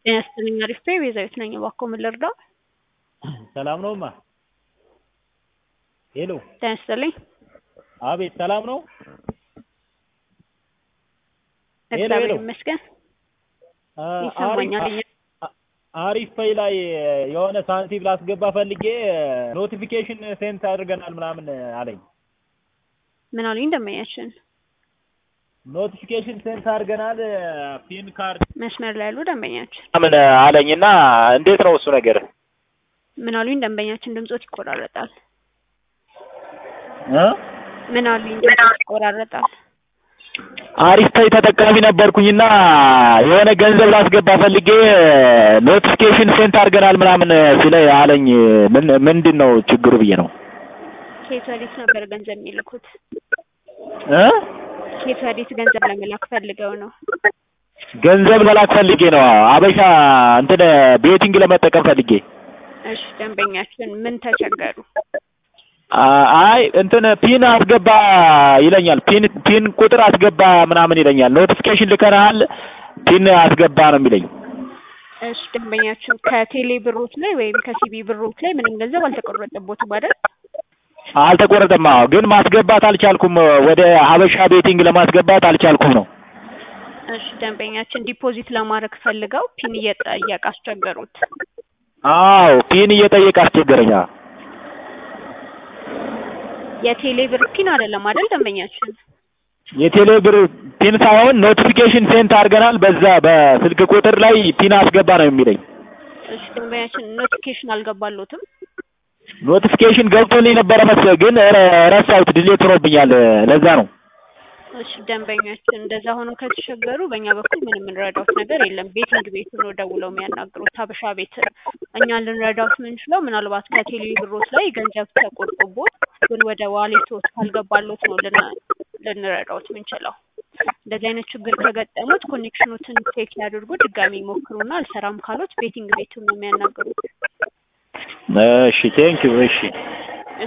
ጤና ይስጥልኝ አሪፍ ነኝ ቤዛዊት ነኝ እባክዎ ምን ልርዳዎ? ሰላም ነው እማ ሄሎ ጤና ይስጥልኝ አቤት ሰላም ነው ሄሎ እግዚአብሔር ሄሎ ይመስገን አ ይሰማኛል አሪፍ አ- አሪፍ ፔይ ላይ የሆነ ሳንቲም ላስገባ ፈልጌ ኖቲፊኬሽን ሴንት አድርገናል ምናምን አለኝ ምን አሉኝ ደንበኛችን ኖቲፊኬሽን ሴንት አድርገናል ፒን ካርድ መስመር ላይ ያሉ ደንበኛችን ምናምን አለኝ እና እንዴት ነው እሱ ነገር ምን አሉኝ ደንበኛችን ድምጾት ይቆራረጣል እ ምን አሉኝ ድምጾት ይቆራረጣል አሪፍ ፔይ ተጠቃሚ ነበርኩኝና የሆነ ገንዘብ ላስገባ ፈልጌ ኖቲፊኬሽን ሴንት አድርገናል ምናምን ሲለኝ አለኝ ምን ምንድን ነው ችግሩ ብዬ ነው ከየት ወዴት ነበር ገንዘብ የሚልኩት እ ከየት ወዴት ገንዘብ ለመላክ ፈልገው ነው ገንዘብ ለላክ ፈልጌ ነው አበሻ እንትን ቤቲንግ ለመጠቀም ፈልጌ እሺ ደንበኛችን ምን ተቸገሩ አ- አይ እንትን ፒን አስገባ ይለኛል ፒን ፒን ቁጥር አስገባ ምናምን ይለኛል ኖቲፊኬሽን ልከናል ፒን አስገባ ነው የሚለኝ እሺ ደንበኛችን ከቴሌ ብሮት ላይ ወይም ከሲቢ ብሮት ላይ ምንም ገንዘብ አልተቆረጠቦትም አይደል አልተቆረጠም አዎ ግን ማስገባት አልቻልኩም ወደ ሀበሻ ቤቲንግ ለማስገባት አልቻልኩም ነው እሺ ደንበኛችን ዲፖዚት ለማድረግ ፈልገው ፒን እየጠየቅ አስቸገሩት አዎ ፒን እየጠየቀ አስቸገረኝ አዎ የቴሌ ብር ፒን አይደለም አይደል ደንበኛችን የቴሌ ብር ፒን ሳይሆን ኖቲፊኬሽን ሴንት አድርገናል በዛ በስልክ ቁጥር ላይ ፒን አስገባ ነው የሚለኝ እሺ ደንበኛችን ኖቲፊኬሽን አልገባሎትም ኖቲፊኬሽን ገብቶልኝ ነበረ መሰለኝ ግን ረ- ረሳሁት ዲሌት ሆኖብኛል ለዛ ነው እሺ ደንበኛችን እንደዛ ሆኖ ከተቸገሩ በእኛ በኩል ምንም የምንረዳውት ነገር የለም ቤቲንግ ቤት ነው ደውለው የሚያናግሩት ሀበሻ ቤት እኛ ልንረዳውት የምንችለው ምናልባት ከቴሌ ብሮት ላይ ገንዘብ ተቆርጦቦት ግን ወደ ዋሌቶት ካልገባሎት ነው ልን- ልንረዳውት የምንችለው እንደዚህ አይነት ችግር ከገጠሙት ኮኔክሽኖትን ቼክ ያድርጉ ድጋሚ ይሞክሩና አልሰራም ካሎት ቤቲንግ ቤቱን ነው የሚያናግሩት እሺ ቴንኪው እሺ